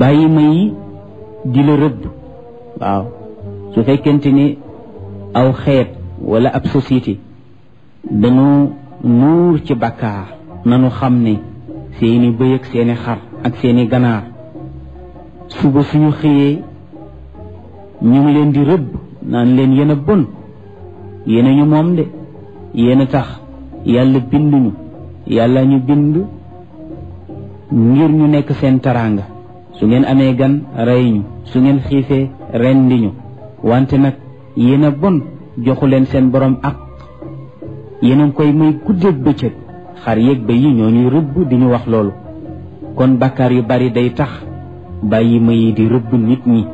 bàyyi ma yi di la rëbb waaw su fekkente ni aw xeet wala ab société dañu nuur ci bàkkaar nanu xam ne seeni bëy ak seeni xar ak seeni ganaar suba suñu xëyee ñu ngi leen di rëbb naan leen yéen a bon yéen a ñu moom de yéen a tax yàlla binduñu yàlla ñu bind ngir ñu nekk seen taraanga su ngeen amee gan rey ñu su ngeen xiifee rendi ñu wante nag yéen a bon joxu leen seen borom ak yéen a koy muy guddeeg bëccëg xar yeeg ba yi ñoo ñuy rëbb di ñu wax loolu kon bàkkaar yu bari day tax bàyyi ma yi di rëbb nit ñi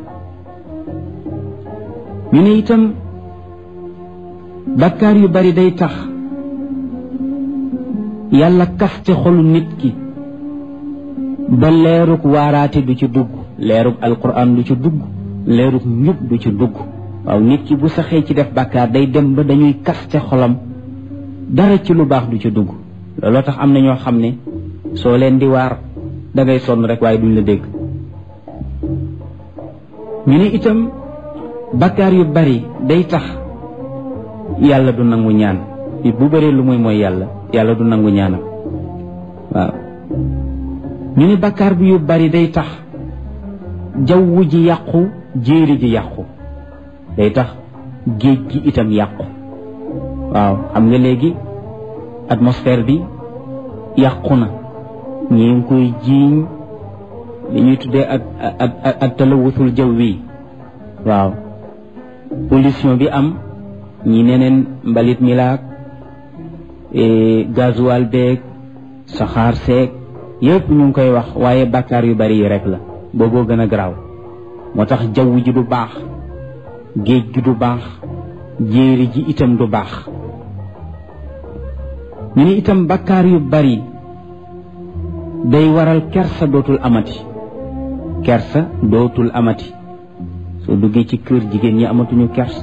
ñu ne itam bàkkaar yu bari day tax yàlla kaste xolu nit ki ba leerug waaraate du ci dugg leerug alquran du ci dugg leerug njub du ci dugg waaw nit ki bu saxee ci def bàkkaar day dem ba dañuy kaste xolam dara ci lu baax du ci dugg looloo tax am na ñoo xam ne soo leen di waar dangay sonn rek waaye duñ la dégg ñu ne itam bàkkaar yu bari day tax yàlla du nangu ñaan bu bëree lu muy mooy yàlla yàlla du nangu ñaanam waaw ñu ne bàkkaar bi yu bari day tax jaww ji yàqu jéeri ji yàqu day tax géej gi itam yàqu waaw xam nga léegi atmosphère bi yàqu na ñi ngi koy jiiñ li ñuy tuddee ak ak ak talawusul jaw wi waaw pollution bi am ñi neneen mbalit mi laak gasoil beeg saxaar seeg yëpp ñu ngi koy wax waaye bàkkaar yu bari yi rek la booboo gën a garaaw moo tax jaww ji du baax géej gi du baax jéeri ji itam du baax ñu ne itam bàkkaar yu bari day waral kersa dootul amati kersa dootul amati soo duggee ci kër jigéen ñi amatuñu kersa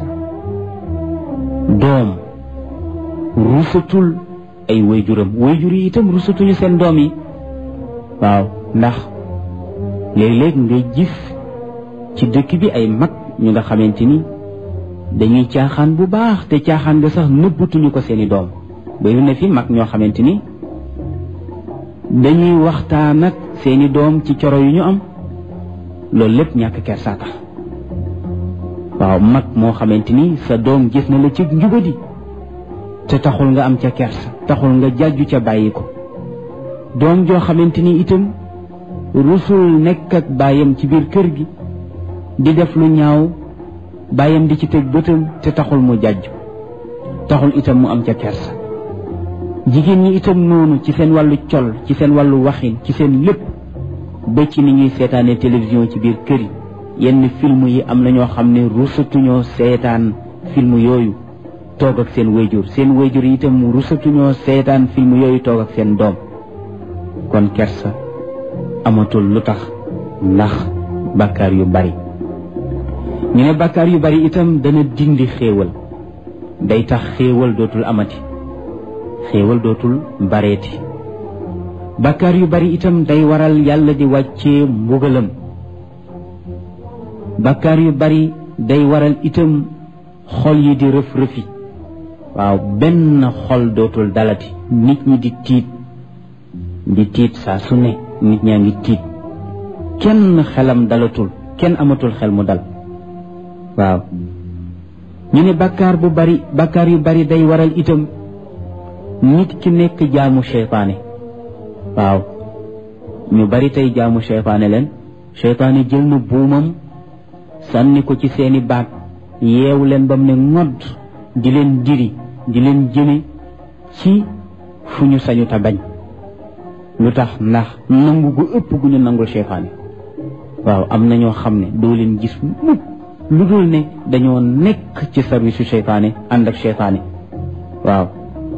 doom rusatul ay wayjuram wayjur yi itam rusatuñu seen doom yi waaw ndax léeg-léeg ngay gis ci dëkk bi ay mag ñu nga xamante ni dañuy caaxaan bu baax te caaxaan nga sax nëbbatuñu ko seeni doom bari na fi mag ñoo xamante ni dañuy waxtaan ak seeni doom ci coro yu ñu am loolu lépp ñàkk kersaa tax waaw mag moo xamante ni sa doom gis na la ci njubadi te taxul nga am ca kersa taxul nga jàjju ca bàyyi ko doom joo xamante ni itam rusul nekk ak baayam ci biir kër gi di def lu ñaaw baayam di ci teg bëtam te taxul mu jàjju taxul itam mu am ca kersa jigéen ñi itam noonu ci seen wàllu col ci seen wàllu waxin ci seen lépp ba ci ni ñuy seetaane télévision ci biir kër yi yenn film yi am na ñoo xam ne rusatuñoo seetaan film yooyu toog ak seen wayjur seen wayjur yi itam rusatuñoo seetaan film yooyu toog ak seen doom kon kersa amatul lu tax ndax bàkkaar yu bari ñu ne bàkkaar yu bari itam dana dindi xéewal day tax xéewal dootul amati xéewal dootul bareeti bàkkaar yu bari itam day waral yàlla di wàccee mbugalam bàkkaar yu bari day waral itam xol yi di rëf rëfi waaw benn xol dootul dalati nit ñi di tiit di tiit saa su ne nit ñaa ngi tiit kenn xelam dalatul kenn amatul xel mu dal waaw ñu ne bàkkaar bu bari bàkkaar yu bari day waral itam nit ki nekk jaamu seytaane waaw ñu bari tey jaamu seytaane leen seytaane jël na buumam sànni ko ci seeni baat yeewu leen ba mu ne ngodd di leen diri di leen jëme ci fu ñu sañu ta bañ lu tax ndax nangu gu ëpp gu ñu nangul seytaane waaw am na ñoo xam ne doo leen gis mukk lu dul ne dañoo nekk ci service su seytaane ànd ak seytaane waaw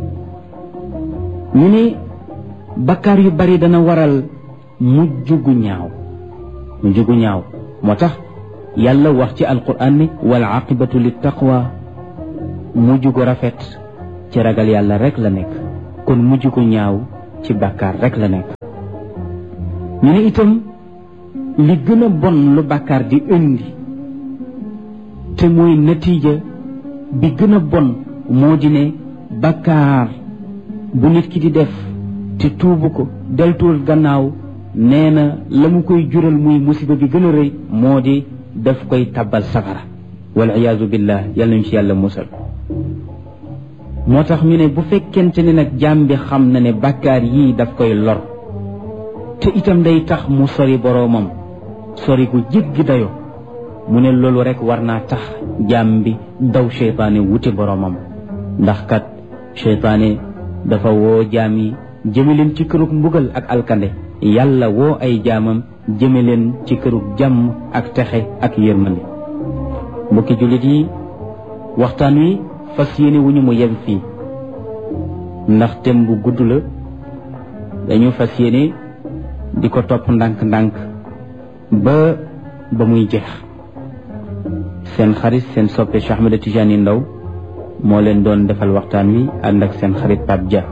ñu ne bakkaar yu bari dana waral mujj gu ñaaw mujj gu ñaaw moo tax yàlla wax ci alquran ne wal aqibatu lit taqwa mujj gu rafet ci ragal yàlla rek la nekk kon mujj gu ñaaw ci bàkkaar rek la nekk ñu ne itam li gën a bon lu bàkkaar di indi te mooy natiija bi gën a bon moo di ne bàkkaar bu nit ki di def te tuubu ko deltuwul gannaaw nee na la mu koy jural muy musiba bi gën a rëy moo di daf koy tabbal safara wal iyaazu billah yàlla nañu ci yàlla musal moo tax ñu ne bu fekkente ne nag jaam bi xam na ne bàkkaar yii daf koy lor te itam day tax mu sori boroomam sori gu jéggi dayo mu ne loolu rek war naa tax jaam bi daw seytaane wuti boroomam ndax kat seytaane dafa woo jaam yi jëme leen ci kërug mbugal ak alkande yàlla woo ay jaamam jëme leen ci kërug jàmm ak texe ak yërmande mbokki jullit yi waxtaan wi fas yéene wu ñu mu yem fii ndax tem bu gudd la dañu fas yéene di ko topp ndànk-ndànk ba ba muy jeex seen xarit seen soppe Cheikh Ahmed Tidiane Ndao moo leen doon defal waxtaan wi ànd ak seen xarit Pape Dia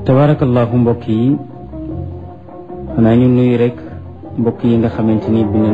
tabarakallahu mbokk yi xanaa ñu nuyu rek mbokk yi nga xamante ni bi